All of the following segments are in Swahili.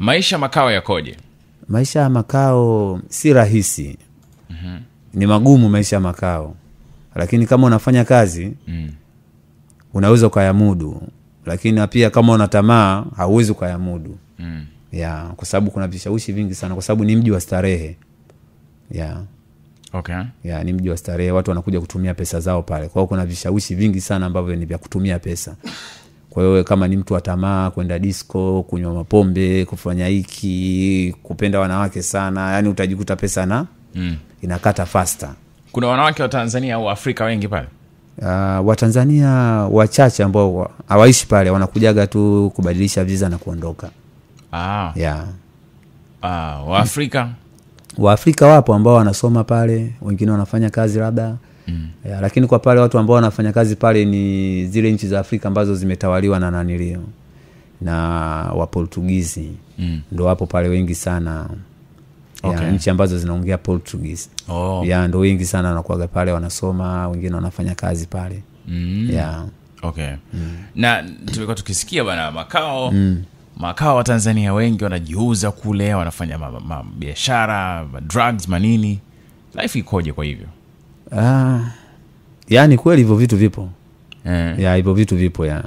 maisha makao yakoje maisha ya makao si rahisi ni magumu maisha ya makao lakini kama unafanya kazi mm. unaweza ukayamudu lakini na pia kama una tamaa hauwezi ukayamudu Mm. ya kwa sababu kuna vishawishi vingi sana kwa sababu ni mji wa starehe ya okay ya ni mji wa starehe watu wanakuja kutumia pesa zao pale kwa hiyo kuna vishawishi vingi sana ambavyo ni vya kutumia pesa kwa hiyo wewe kama ni mtu wa tamaa kwenda disco kunywa mapombe kufanya hiki kupenda wanawake sana yani utajikuta pesa na mm. inakata fasta kuna wanawake wa tanzania au afrika wengi pale uh, watanzania wachache ambao wa- hawaishi pale wanakujaga tu kubadilisha viza na kuondoka ah. yeah. ah. waafrika waafrika wapo ambao wanasoma pale wengine wanafanya kazi labda mm. ya, lakini kwa pale watu ambao wanafanya kazi pale ni zile nchi za afrika ambazo zimetawaliwa na nanilio na waportugizi Mm. ndo wapo pale wengi sana ya, Okay. nchi ambazo zinaongea portuguese oh. ya ndo wengi sana wanakuaga pale wanasoma wengine wanafanya kazi pale mm. ya okay na tumekuwa tukisikia bana makao makao wa tanzania wengi wanajiuza kule wanafanya ma- ma- biashara ma drugs manini life ikoje kwa hivyo ah, yaani kweli hivyo vitu vipo eh. ya hivyo vitu vipo ya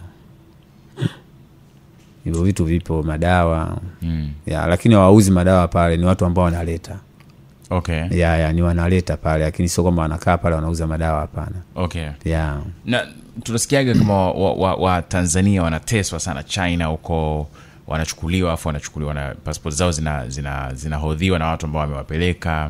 hivyo vitu vipo madawa mm. ya lakini hawauzi madawa pale ni watu ambao wanaleta okay ya, ya ni wanaleta pale lakini sio kwamba wanakaa pale wanauza madawa hapana okay ya na tunasikiaga kama wa, wa, wa tanzania wanateswa sana china huko wanachukuliwa afu wanachukuliwa na passport zao zinahodhiwa zina, zinahodhiwa na watu ambao wamewapeleka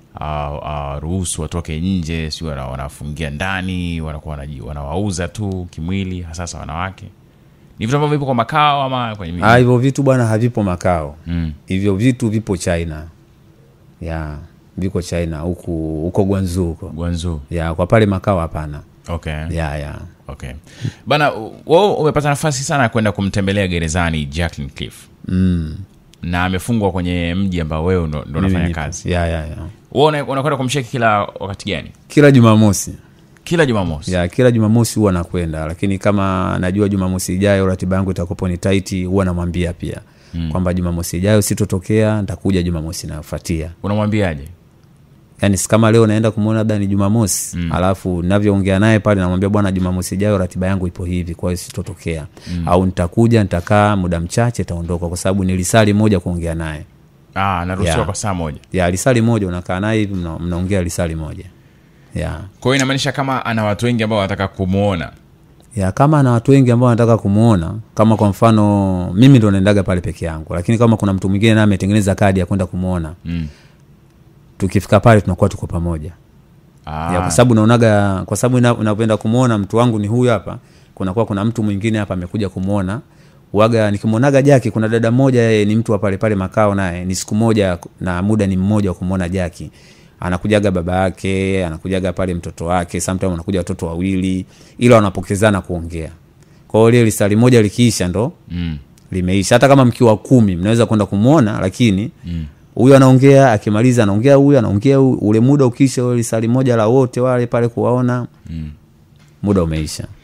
ruhusu watoke nje si wana- wanafungia ndani wanakuwa wanaji- wanawauza tu kimwili hasasa wanawake ni vitu ambavyo vipo kwa makao ama kwenye miji? Ah, hivyo vitu bwana havipo makao mm. hivyo vitu vipo china ya viko china huku huko gwanzu huko gwanzu ya kwa pale makao hapana okay. ya ya okay bana wewe umepata nafasi sana ya kwenda kumtembelea gerezani jacklin cliff mm. na amefungwa kwenye mji ambao wewe ndo ndo Mimi unafanya nipo. kazi ya ya ya wewe una- unakwenda kumsheki kila wakati gani kila jumamosi kila jumamosi ya kila jumamosi huwa nakwenda lakini kama najua jumamosi ijayo ratiba yangu itakopo ni taiti huwa namwambia pia mm. kwamba jumamosi ijayo sitotokea ntakuja jumamosi inayofuatia unamwambiaje yani si kama leo naenda kumwona labda ni jumamosi mm. alafu navyoongea naye pale namwambia bwana jumamosi ijayo ratiba yangu ipo hivi kwa hiyo sitotokea mm. au nitakuja nitakaa muda mchache taondoka kwa sababu ni lisali moja kuongea naye ah, naruhusiwa Yeah. kwa saa moja ya lisali moja unakaa naye hivi mna- mnaongea lisali moja ya kwa hiyo inamaanisha kama ana watu wengi ambao wanataka kumwona ya kama ana watu wengi ambao wanataka kumwona kama kwa mfano mimi ndo naendaga pale peke yangu lakini kama kuna mtu mwingine naye ametengeneza kadi ya kwenda kumwona mm. tukifika pale tunakuwa tuko pamoja ah, ya kwa sababu naonaga kwa sababu ina- unapenda kumwona mtu wangu ni huyu hapa kunakuwa kuna mtu mwingine hapa amekuja kumwona waga nikimwonaga jaki kuna dada mmoja yeye ni mtu wa pale pale makao naye ni siku moja na muda ni mmoja wa kumwona jaki anakujaga baba yake anakujaga pale mtoto wake sometime anakuja watoto wawili ila wanapokezana kuongea kwa hiyo lile lisali moja likiisha ndo mm. limeisha hata kama mkiwa kumi mnaweza kwenda kumwona lakini huyu anaongea akimaliza anaongea huyu anaongea huyu ule muda ukiisha ule lisali moja la wote wale pale kuwaona Mm. muda umeisha